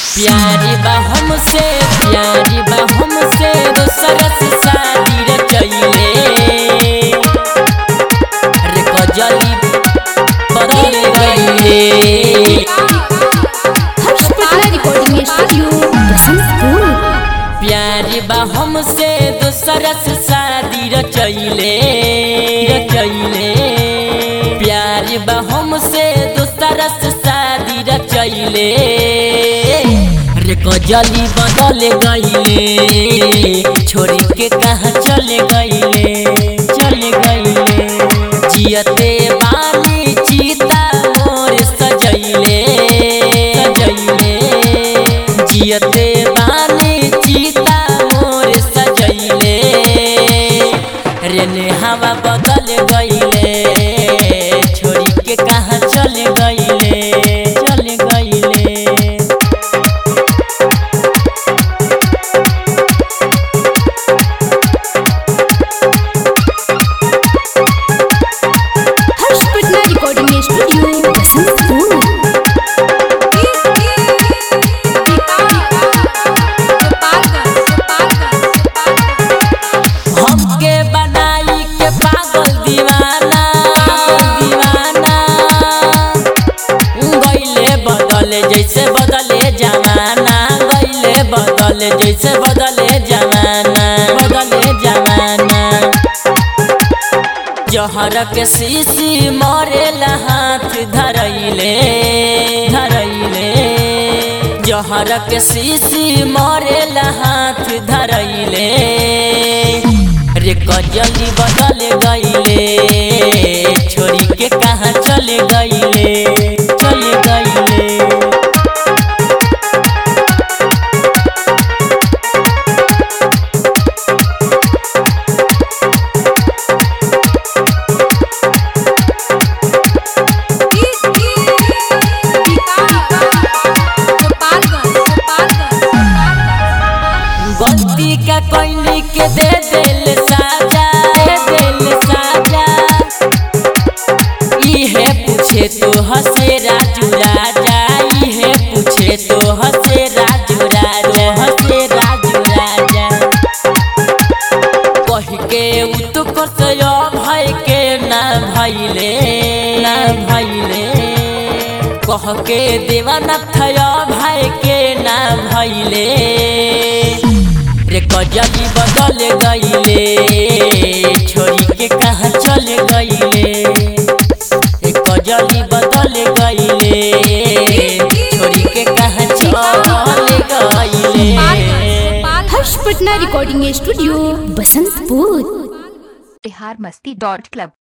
प्यारी बा हमसे प्यारी बा हमसे दोसर से शादी रचैले रे कजली बदल गईले हर्ष पटना रिकॉर्डिंग स्टूडियो बसंतपुर प्यारी बा हमसे दोसर से शादी रचैले रचैले प्यारी बा हमसे दोसर से शादी रचैले रे कजली बदल गईले छोड़ी के कहाँ चले गईले चले गईले जियते बानी चीता मोर सजैले सजैले जियते बानी चीता मोर सजैले रे नेहावा बदल गईले छोड़ी के कहाँ चले गईले चले गईले हर्ष पटना रिकॉर्डिंग स्टूडियो बसंतपुर हमके बनाई के पागल दीवाना दीवाना गईले बदले जैसे बदले जमाना गईले बदले जैसे बदले जमाना बदले जमाना जहर के शीशी मरेला हाथ धरैले धरैले जहर के शीशी मरेला हाथ धरैले रे कजली बदल गईले छोड़ी के कहाँ चले गईले चले गईले गलती का कोई के दे दिल साजा दे दिल साजा इहे पूछे तो हसे राजू राजा इहे पूछे तो हसे राजू राजा हसे राजू राजा कह के उत्तर से भय के ना भैले ना भैले कह के देवाना थया भाई के ना भैले रे कजली बदल गईले छोड़ी के कहाँ चले गईले रे कजली बदल गईले छोड़ी के कहाँ चले गईले Harsh Patna recording studio Basantpur Bihar Masti dot club